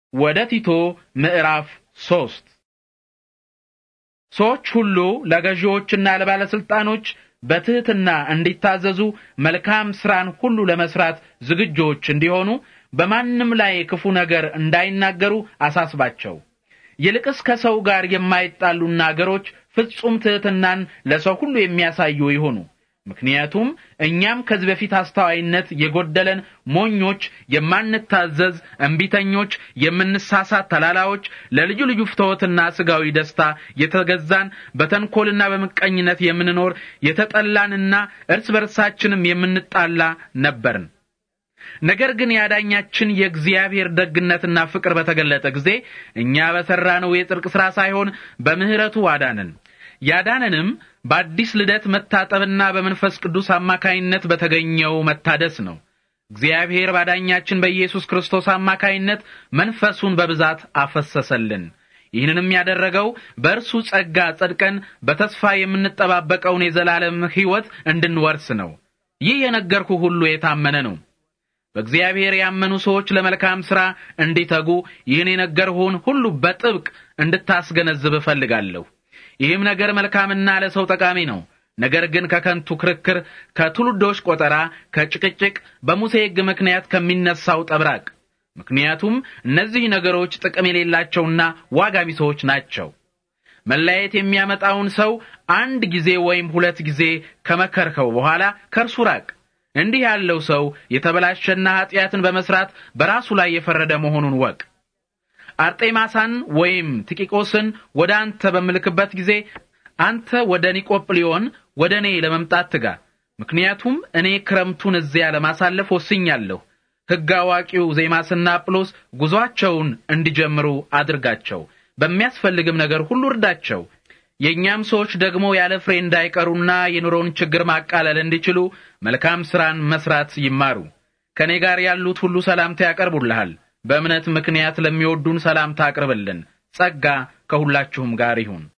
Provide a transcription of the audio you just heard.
ወደ ቲቶ ምዕራፍ ሶስት ሰዎች ሁሉ ለገዢዎችና ለባለስልጣኖች በትህትና እንዲታዘዙ መልካም ስራን ሁሉ ለመስራት ዝግጆች እንዲሆኑ በማንም ላይ ክፉ ነገር እንዳይናገሩ አሳስባቸው። ይልቅስ ከሰው ጋር የማይጣሉና አገሮች ፍጹም ትህትናን ለሰው ሁሉ የሚያሳዩ ይሁኑ። ምክንያቱም እኛም ከዚህ በፊት አስተዋይነት የጎደለን ሞኞች፣ የማንታዘዝ እምቢተኞች፣ የምንሳሳት ተላላዎች፣ ለልዩ ልዩ ፍትወትና ስጋዊ ደስታ የተገዛን በተንኮልና በምቀኝነት የምንኖር የተጠላንና እርስ በርሳችንም የምንጣላ ነበርን። ነገር ግን ያዳኛችን የእግዚአብሔር ደግነትና ፍቅር በተገለጠ ጊዜ እኛ በሠራነው የጽድቅ ሥራ ሳይሆን በምሕረቱ አዳነን። ያዳነንም በአዲስ ልደት መታጠብና በመንፈስ ቅዱስ አማካይነት በተገኘው መታደስ ነው። እግዚአብሔር ባዳኛችን በኢየሱስ ክርስቶስ አማካይነት መንፈሱን በብዛት አፈሰሰልን። ይህንንም ያደረገው በእርሱ ጸጋ ጸድቀን በተስፋ የምንጠባበቀውን የዘላለም ሕይወት እንድንወርስ ነው። ይህ የነገርኩ ሁሉ የታመነ ነው። በእግዚአብሔር ያመኑ ሰዎች ለመልካም ሥራ እንዲተጉ ይህን የነገርሁን ሁሉ በጥብቅ እንድታስገነዝብ እፈልጋለሁ። ይህም ነገር መልካምና ለሰው ጠቃሚ ነው። ነገር ግን ከከንቱ ክርክር፣ ከትውልዶች ቆጠራ፣ ከጭቅጭቅ፣ በሙሴ ሕግ ምክንያት ከሚነሳው ጠብራቅ። ምክንያቱም እነዚህ ነገሮች ጥቅም የሌላቸውና ዋጋ ቢሶች ናቸው። መለያየት የሚያመጣውን ሰው አንድ ጊዜ ወይም ሁለት ጊዜ ከመከርከው በኋላ ከእርሱ ራቅ። እንዲህ ያለው ሰው የተበላሸና ኀጢአትን በመስራት በራሱ ላይ የፈረደ መሆኑን ወቅ። አርጤማሳን ወይም ቲቂቆስን ወደ አንተ በምልክበት ጊዜ አንተ ወደ ኒቆጵሊዮን ወደ እኔ ለመምጣት ትጋ። ምክንያቱም እኔ ክረምቱን እዚያ ለማሳለፍ ወስኛለሁ። ሕግ አዋቂው ዜማስና አጵሎስ ጉዞአቸውን እንዲጀምሩ አድርጋቸው፣ በሚያስፈልግም ነገር ሁሉ እርዳቸው። የእኛም ሰዎች ደግሞ ያለ ፍሬ እንዳይቀሩና የኑሮውን ችግር ማቃለል እንዲችሉ መልካም ሥራን መስራት ይማሩ። ከእኔ ጋር ያሉት ሁሉ ሰላምታ ያቀርቡልሃል። በእምነት ምክንያት ለሚወዱን ሰላምታ አቅርብልን። ጸጋ ከሁላችሁም ጋር ይሁን።